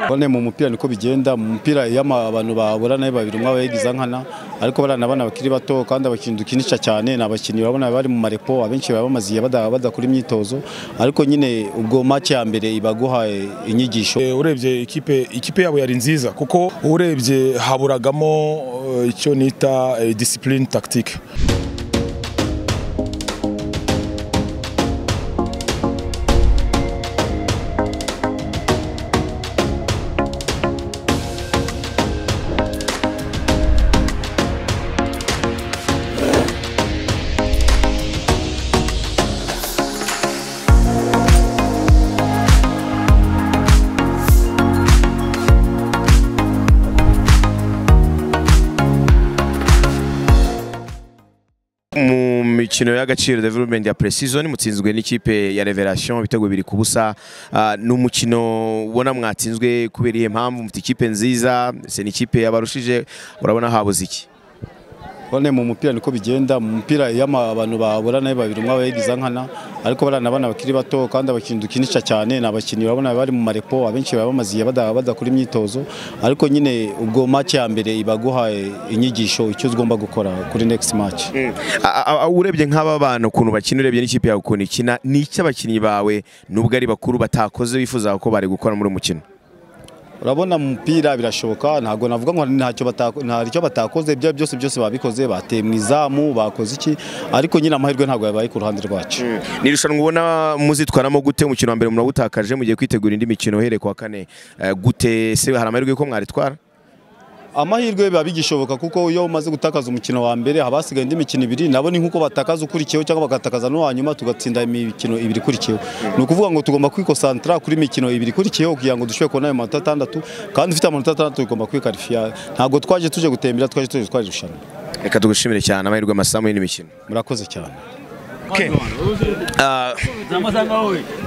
none mu mupira niko bigenda mu mupira iyo abantu baburana ari babiri umwe aba yagize nkana ariko bariya abana bakiri bato kandi abakinnyi dukinisha cyane ni abakinnyi urabona bari mu marepo abenshi baba bamaziye badakora imyitozo ariko nyine ubwo make ya mbere ibaguhaye inyigisho urebye ikipe ikipe yabo yari nziza kuko urebye haburagamo eh, icyo nita eh, discipline tactique mu mikino y'agaciro development ya pre-season mutsinzwe n'ikipe ya Revelation ibitego bibiri ku busa Ah, ni umukino ubona mwatsinzwe kubera iyihe mpamvu mufite ikipe nziza se n'ikipe yabarushije urabona habuze iki none mu mupira niko bigenda mu mupira iyo abantu baburana ari babiri umwe aba yagize nkana ariko bariya abana bakiri bato kandi abakinnyi dukinisha cyane ni abakinnyi urabona bari mu marepo abenshi baba bamaziye bada- badakora imyitozo ariko nyine ubwo make ya mbere ibaguhaye inyigisho icyo ugomba gukora kuri next match A- a- a- urebye nk'aba bana ukuntu bakina urebye n'ikipe yawe ukuntu ikina ni iki abakinnyi bawe nubwo ari bakuru batakoze bifuza ko bari gukora muri uyu mukino urabona mu mupira birashoboka ntabwo navuga ngo ntacyo batako- nta icyo batakoze ibyo byose byose babikoze bateye mu izamu bakoze iki ariko nyine amahirwe ntabwo yabaye ku ruhande rwacu ni irushanwa ubona muzitwaramo gute umukino wa mbere munawutakaje mugiye kwitegura indi mikino uhereye ku wa kane Eh, gute se hari amahirwe ko mwaritwara amahirwe biba bigishoboka kuko iyo umaze gutakaza umukino wa mbere haba hasigaye indi mikino ibiri nabo ni nk'uko batakaza ukurikiyeho cyangwa bagatakaza n'uwa nyuma tugatsinda imikino ibiri ikurikiyeho ni ukuvuga ngo tugomba kwikosantara kuri mikino ibiri ikurikiyeho kugira ngo dushobore kubona ayo manota atandatu kandi ufite amanota atandatu tugomba kwikarifiya ntabwo twaje tuje gutembera twaje tuje twari irushanwa reka tugushimire cyane amahirwe amasamu y'indi mikino murakoze cyane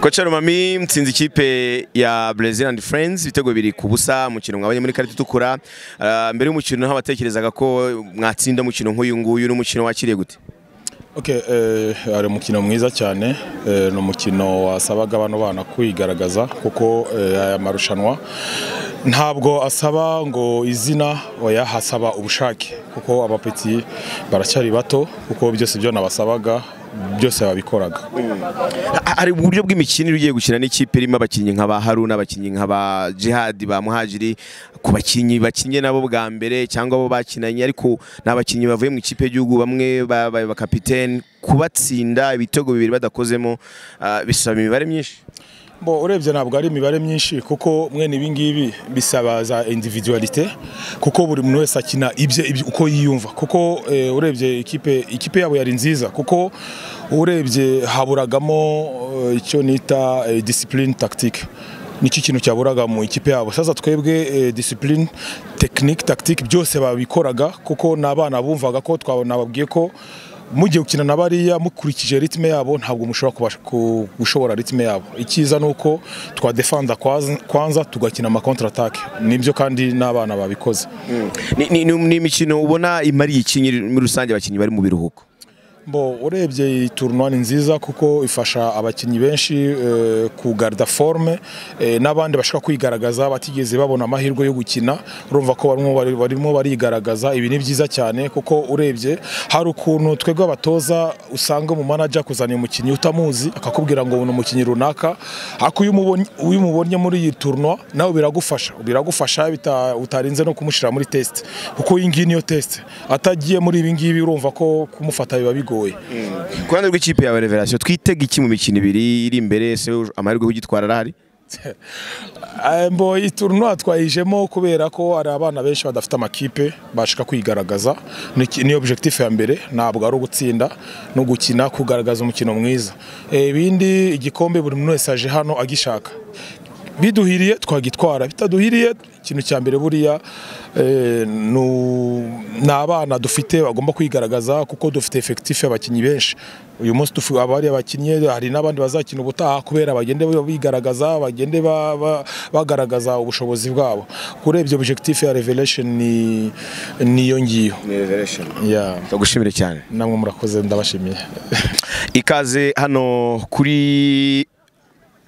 koca rumami mutsinze ikipe ya Brazil and Friends ibitego bibiri ku busa umukino mwabonye muri karita itukura Ah, mbere y'umukino ntabatekerezaga ko mwatsinda umukino nk'uyu nguyu n'umukino wakiriye gute Okay, eh, ari umukino mwiza cyane eh, ni umukino wasabaga bano bana kwigaragaza kuko eh, aya marushanwa ntabwo asaba ngo izina oya hasaba ubushake kuko abapeti baracyari bato kuko byose ibyo nabasabaga byose babikoraga Ha- hari uburyo bw'imikinire ugiye gukina n'ikipe irimo abakinnyi nka ba Haruna abakinnyi nka ba Jihad ba Muhajiri ku bakinnyi bakinnye nabo bwa mbere cyangwa abo bakinanye ariko ni abakinnyi bavuye mu ikipe y'igihugu bamwe babaye bakapiteni kubatsinda ibitego bibiri badakozemo ah, bisaba imibare myinshi Bo urebye ntabwo ari imibare myinshi kuko mwene ibi ngibi bisaba za individualite kuko buri muntu wese akina ibye ibye uko yiyumva kuko eh, urebye ikipe ikipe yabo yari nziza kuko urebye haburagamo eh, icyo nita eh, discipline tactique nicyo kintu cyaburaga mu ikipe yabo sasa twebwe eh, discipline technique tactique byose babikoraga kuko n'abana bumvaga ko twabona nababwiye ko mugiye gukina na bariya mukurikije ritme yabo ntabwo mushobora kubasha ku- gushobora ritme yabo icyiza ni uko twadefanda kwaza- kwanza tugakina ama contre attaque nibyo kandi n'abana babikoze Ni- ni- ni ni imikino ubona imariye iki nyiri- muri rusange abakinnyi bari mu biruhuko bo urebye iyi tournoi ni nziza kuko ifasha abakinnyi benshi eh, kugarda forme eh, n'abandi bashaka kwigaragaza batigeze babona amahirwe yo gukina urumva ko barimo bari- barimo barigaragaza ibi ni byiza cyane kuko urebye hari ukuntu twebwe abatoza usanga mu manager kuzana umukinnyi utamuzi akakubwira ngo ubu ni umukinnyi runaka ariko iyo umubonye- iyo umubonye muri iyi tournoi nawe biragufasha biragufasha bita- utarinze no kumushyira muri test kuko iyi ngiyi niyo test atagiye muri ibi ngibi urumva ko kumufata biba bigoye ku ruhande rw'ikipe yawe reverasiyo twitega iki mu mikino ibiri iri imbere se amahirwe kugitwara arahari Eh, mbo iyi tournoi twayijemo kubera ko hari abana benshi badafite amakipe bashaka kwigaragaza Ni- ni objectif ya mbere ntabwo ari ugutsinda no gukina kugaragaza umukino mwiza Eh, ibindi igikombe buri muntu wese aje hano agishaka biduhiriye twagitwara bitaduhiriye ikintu cya mbere buriya eh, nu- ni abana dufite bagomba kwigaragaza kuko dufite efekitifu y'abakinnyi benshi uyu munsi tufu- abari abakinnyi hari n'abandi bazakina ubutaha kubera bagende bigaragaza bagende ba- ba- bagaragaza ubushobozi bwabo kurebye objectif ya revelation ni niyo ngiyo Yeah. ndagushimire cyane namwe murakoze ndabashimiye ikaze hano kuri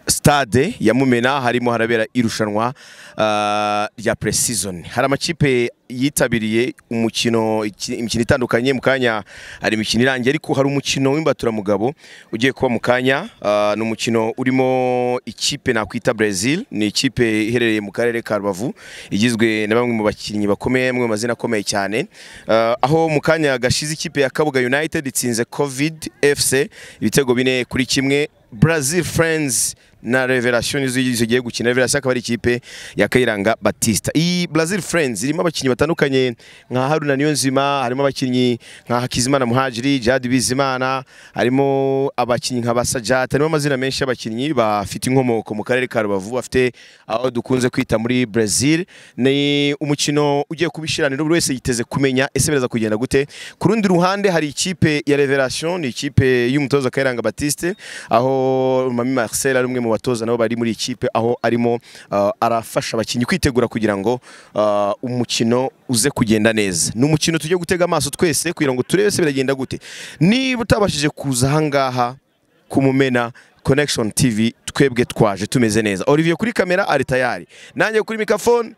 stade ya mumena harimo harabera irushanwa ah, rya pre-season hari amakipe yitabiriye umukino iki- imikino itandukanye mu kanya hari imikino irangiye ariko hari umukino w'imbaturamugabo ugiye kuba mu kanya ah, ni umukino urimo ikipe nakwita Brazil ni ikipe iherereye mu karere ka Rubavu igizwe na bamwe mu bakinnyi bakomeye bamwe mu mazina akomeye cyane Ah, aho mu kanya gashize ikipe ya Kabuga United itsinze Covid FC ibitego bine kuri kimwe Brazil Friends na Revelation nizo zigiye gukina Revelation akaba ari ikipe ya Kayiranga Batista. Iyi Brazil Friends irimo abakinnyi batandukanye nka Haruna Niyonzima, harimo abakinnyi nka Hakizimana Muhajiri, Jad Bizimana, harimo abakinnyi nka Basajat, harimo amazina menshi y'abakinnyi bafite inkomoko mu karere ka Rubavu bafite aho dukunze kwita muri Brazil. Ni umukino ugiye kubishiranira buri wese yiteze kumenya ese bireza kugenda gute. Ku rundi ruhande hari ikipe ya Revelation, ni ikipe y'umutoza Kayiranga Batiste aho Mami Marcel ari umwe mu batoza nabo bari muri iyi kipe aho arimo ah, arafasha abakinnyi kwitegura kugira ngo ah, umukino uze kugenda neza ni umukino tujye gutega amaso twese kugira ngo turebe se biragenda gute niba utabashije kuza ahangaha kumumena connection tv twebwe twaje tumeze neza olivier kuri kamera ari tayari nanjye kuri microphone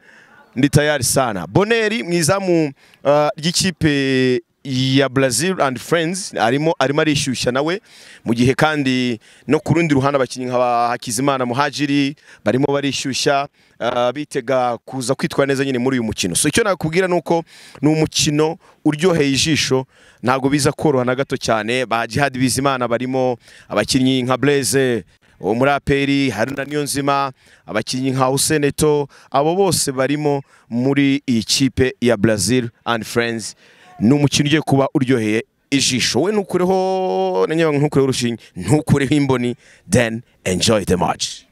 ndi tayari sana boneri mu izamu ah, ry'ikipe ya Brazil and Friends arimo arimo arishyushya nawe mu gihe kandi no ku rundi ruhande abakinnyi nka ba Hakizimana Muhajiri barimo barishyushya ah, bitega kuza kwitwara neza nyine muri uyu mukino so icyo nakubwira nuko ni umukino uryoheye ijisho ntabwo biza koroha na gato cyane ba Jihad Bizimana barimo abakinnyi nka Blaise uwo muri aperi haruna niyonzima abakinnyi nka useneto abo bose barimo muri iyi kipe ya brazil and friends ni umukino ugiye kuba uryoheye ijisho we ntukureho na nyabango ntukureho urushinge ntukureho imboni then enjoy the match